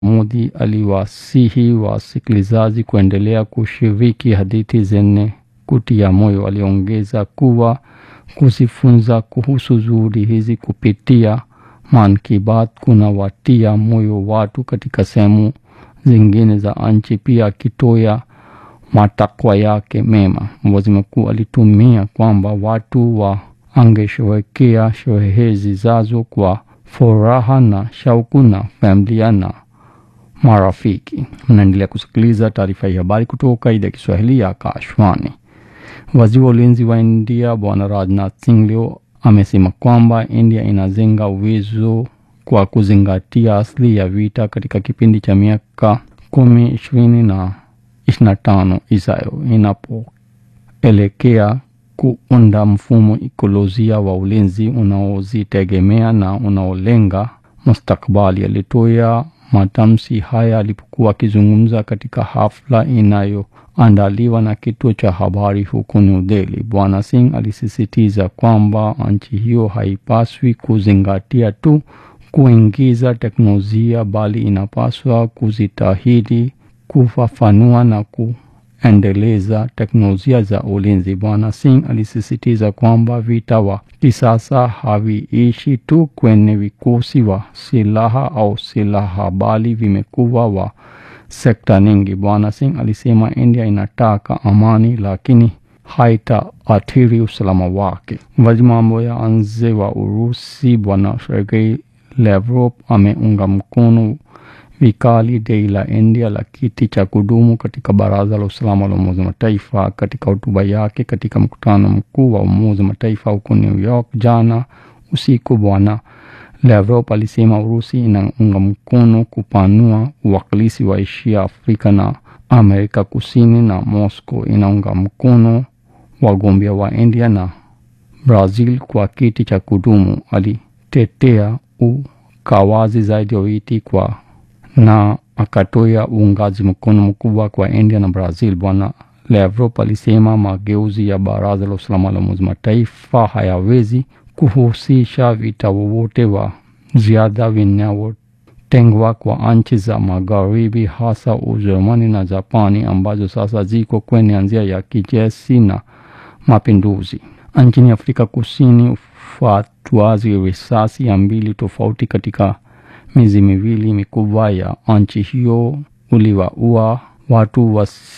Modi aliwasihi wasikilizaji kuendelea kushiriki hadithi zenye kutia moyo. Aliongeza kuwa kujifunza kuhusu juhudi hizi kupitia Mann Ki Baat kunawatia moyo watu katika sehemu zingine za nchi, pia akitoa matakwa yake mema. Waziri mkuu alitumia kwamba watu wangesherehekea sherehe zijazo kwa furaha na shauku na familia na marafiki. Mnaendelea kusikiliza taarifa ya habari kutoka idhaa ya Kiswahili ya Akashwani. Waziri wa ulinzi wa India Bwana Rajnath Singh leo amesema kwamba India inajenga uwezo kwa kuzingatia asili ya vita katika kipindi cha miaka kumi, ishirini na ishirini na tano ijayo inapoelekea kuunda mfumo ikolojia wa ulinzi unaozitegemea na unaolenga mustakabali. Alitoa matamshi haya alipokuwa akizungumza katika hafla inayoandaliwa na kituo cha habari huko New Delhi. Bwana Singh alisisitiza kwamba nchi hiyo haipaswi kuzingatia tu kuingiza teknolojia bali inapaswa kujitahidi kufafanua na kuendeleza teknolojia za ulinzi. Bwana Singh alisisitiza kwamba vita wa kisasa haviishi tu kwenye vikosi wa silaha au silaha bali vimekuwa wa sekta nyingi. Bwana Singh alisema India inataka amani lakini haitaathiri usalama wake. Waziri mambo ya nje wa Urusi Bwana Sergei Lavrov ameunga mkono vikali dai la India la kiti cha kudumu katika Baraza la Usalama la Umoja wa Mataifa. Katika hotuba yake katika mkutano mkuu wa Umoja wa Mataifa huko New York jana usiku, Bwana Lavrov alisema Urusi inaunga mkono kupanua uwakilishi wa Asia, Afrika na Amerika Kusini, na Moscow inaunga mkono wagombea wa India na Brazil kwa kiti cha kudumu. Alitetea ukawazi zaidi wa viti kwa na akatoa uungaji mkono mkubwa kwa India na Brazil. Bwana Lavrov alisema mageuzi ya Baraza la Usalama la Umoja Mataifa hayawezi kuhusisha vita wowote wa ziada vinavyotengwa kwa nchi za Magharibi, hasa Ujerumani na Japani ambazo sasa ziko kwenye njia ya kijeshi na mapinduzi. Nchini Afrika Kusini, ufuatuaji risasi ya mbili tofauti katika miezi miwili mikubwa ya nchi hiyo uliwaua watu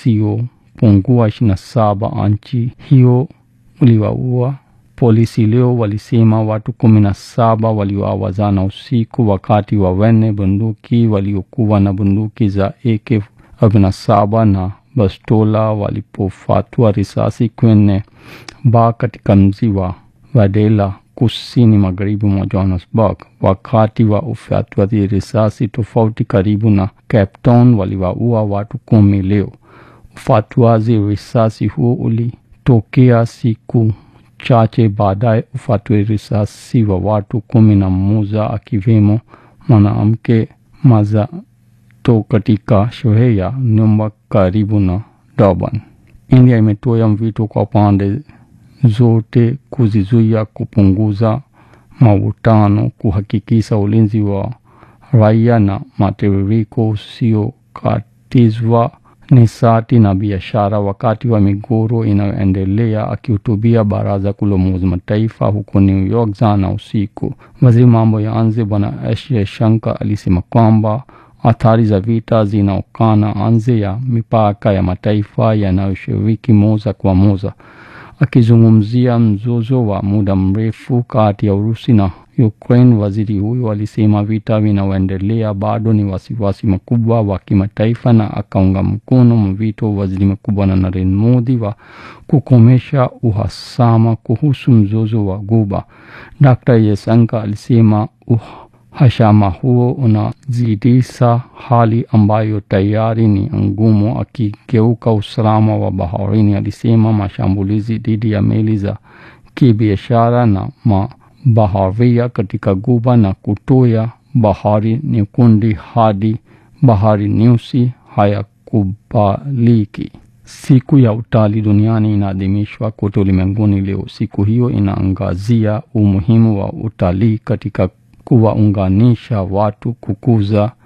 wasiopungua ishirini na saba. Nchi hiyo uliwaua polisi leo walisema watu kumi na saba waliuawa jana usiku wakati wa wene bunduki waliokuwa na bunduki za AK47 na bastola walipofatua risasi kwenye baa katika mji wa Wadela kusini magharibi mwa Johannesburg. Wakati wa ufyatuaji risasi tofauti karibu na Cape Town waliwaua watu kumi leo. Ufyatuaji risasi huo ulitokea siku chache baadaye ufyatuaji risasi wa watu kumi na mmoja akiwemo mwanamke mazato katika sherehe ya nyumba karibu na Durban. India imetoa mwito kwa pande zote kuzizuia kupunguza mavutano, kuhakikisha ulinzi wa raia na matiririko usiokatizwa nishati na biashara wakati wa migogoro inayoendelea. Akihutubia baraza kuu la Umoja Mataifa huko New York jana usiku, waziri mambo ya nje Bwana S Jaishankar alisema kwamba athari za vita zinaokana nje ya mipaka ya mataifa yanayoshiriki moja kwa moja. Akizungumzia mzozo wa muda mrefu kati ya Urusi na Ukraine, waziri huyo alisema vita vinaoendelea bado ni wasiwasi mkubwa wa kimataifa, na akaunga mkono mwito wa waziri mkuu Bwana Narendra Modi wa kukomesha uhasama kuhusu mzozo wa Ghuba. Dr. Jaishankar alisema uhasama huo unazidisha hali ambayo tayari ni ngumu, akigeuka usalama wa baharini. Alisema mashambulizi dhidi ya meli za kibiashara na mabaharia katika Ghuba na kutoya Bahari Nyekundu hadi Bahari Nyeusi hayakubaliki. Siku ya utalii duniani inaadhimishwa kote ulimwenguni leo. Siku hiyo inaangazia umuhimu wa utalii katika kuwaunganisha watu, kukuza